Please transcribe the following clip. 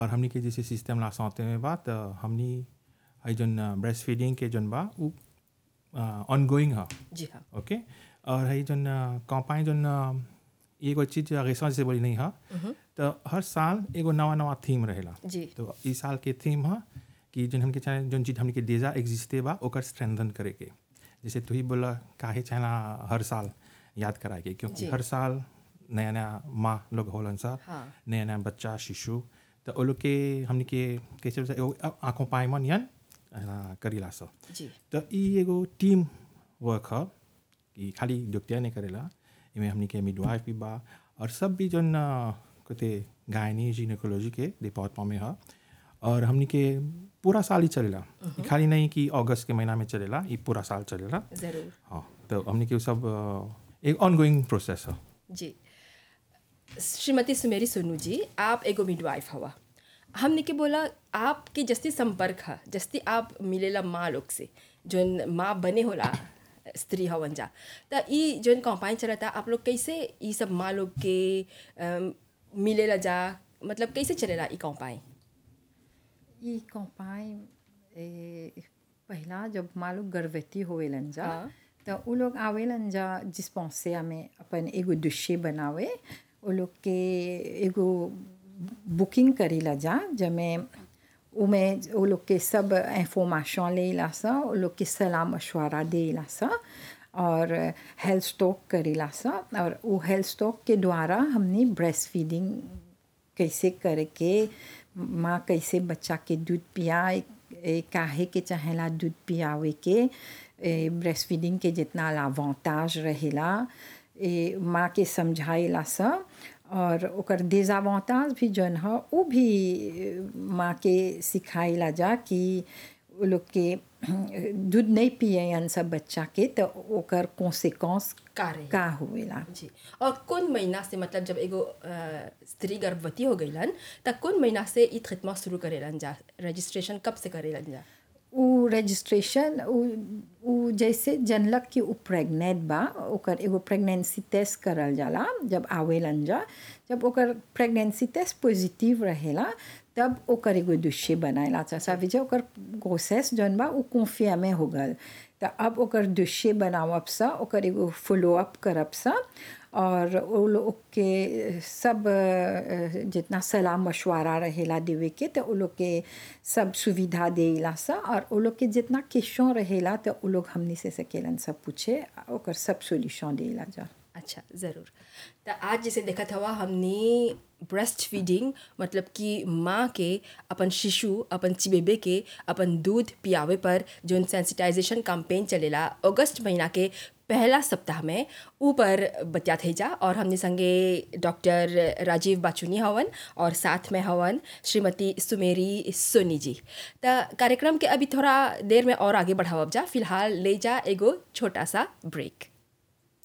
और हमनी के जैसे सिस्टम ला सौते में बा त हमनी हई जन ब्रेस्ट फीडिंग के जन बा उ ऑनगोइंग ह जी हाँ ओके और हई जन कौपाई जन एगो चीज रेसा जैसे बोली नहीं ह तो हर साल एगो नवा नवा थीम रहेला जी तो ई साल के थीम ह कि जन हमके चाहे जन चीज हमके डेजा एग्जिस्टे बा ओकर स्ट्रेंथन करे के जैसे तू ही बोला काहे चाहला हर साल याद कराए के क्योंकि जी। हर साल नया नया माँ लोग होलन सा हाँ। नया नया बच्चा शिशु तो वो लोग के हमने के कैसे बोलते हैं, एगो आँखों पायमन यान अ, करीला सा जी तो ई एगो टीम वर्क ह कि खाली डॉक्टर नहीं करेला इमें हमनी के मिडवाइफ भी बा और सब भी जन अ, कहते गायनी जिनेकोलॉजी के डिपार्टमेंट में ह और हमनी के पूरा साल ही चलेला ई खाली नहीं कि अगस्त के महीना में चलेला ई पूरा साल चलेला ज़रूर हाँ तो हमनी के उ सब अ, एक ऑनगोइंग प्रोसेस है जी श्रीमती सुमेरी सोनू जी आप एगो मिडवाइफ हवा हमने के बोला आपके जस्ती संपर्क है जस्ती आप मिलेला माँ लोग से जोन माँ बने होला स्त्री हवन जा त ई जोन कंपाइन चलता आप लोग कैसे ई सब माँ लोग के अम, मिलेला जा मतलब कैसे चलेला ई कंपाइन ई कौपाई ए, पहिला जब मालूम गर्भवती होवेलन जा हाँ। तो उ लोग आवेलन जा डिस्पेंसरिया में अपन एगो दुष्य बनावे उ लोग के एगो बुकिंग करेला जा जमे उमे उ लोग के सब इंफॉर्मेशन लेला सा उ लोग के सलाह मशवरा देला सा और हेल्थ स्टॉक करेला सा और उ हेल्थ स्टॉक के द्वारा हमने ब्रेस्ट फीडिंग कैसे करके माँ कैसे बच्चा के दूध पियाए ए, काहे के चाहेला दूध पियावे के ब्रेस्ट फीडिंग के जितना लावांताज रहेला ए, माँ के समझाएला सा और ओकर डिजावांताज भी जौन ह उ भी ए, माँ के सिखाएला जा कि उ लोग के दूध नहीं पियन सब बच्चा के तो ओकर कॉन्सिक्वेंस का रही का होवेला जी और कौन महीना से मतलब जब एगो अ, स्त्री गर्भवती हो गईलन त कौन महीना से ई खिदमत शुरू करेलन जा रजिस्ट्रेशन कब से करेलन जा उ रजिस्ट्रेशन उ उ जैसे जनलक कि उ प्रेग्नेंट बा ओकर एगो प्रेगनेंसी टेस्ट करल जाला जब आवेलन जा जब ओकर प्रेगनेंसी टेस्ट पॉजिटिव रहेला तब ओकर एगो दुष्य बनाएला चाचा विजय ओकर प्रोसेस जौन बा उ कॉन्फिया में हो गल त अब ओकर दुष्य बनावब सा ओकर एगो फॉलो अप करब सा और उ लोग के सब अ, जितना सलाह मशवरा रहेला देवे के तो उ लोग के सब सुविधा देला सा और उ लोग के जितना क्वेश्चन रहेला तो उ लोग हमनी से सकेलन सब पूछे ओकर सब सोल्यूशन देला जा अच्छा ज़रूर तो आज जैसे देखत हवा हमने ब्रेस्ट फीडिंग मतलब कि माँ के अपन शिशु अपन चिबेबे के अपन दूध पियावे पर जोन सेंसिटाइजेशन कैंपेन चलेला अगस्त महीना के पहला सप्ताह में ऊपर बतियात है जा और हमने संगे डॉक्टर राजीव बाचुनी हवन और साथ में हवन श्रीमती सुमेरी सोनी जी तो कार्यक्रम के अभी थोड़ा देर में और आगे बढ़ावब जा फिलहाल ले जा एगो छोटा सा ब्रेक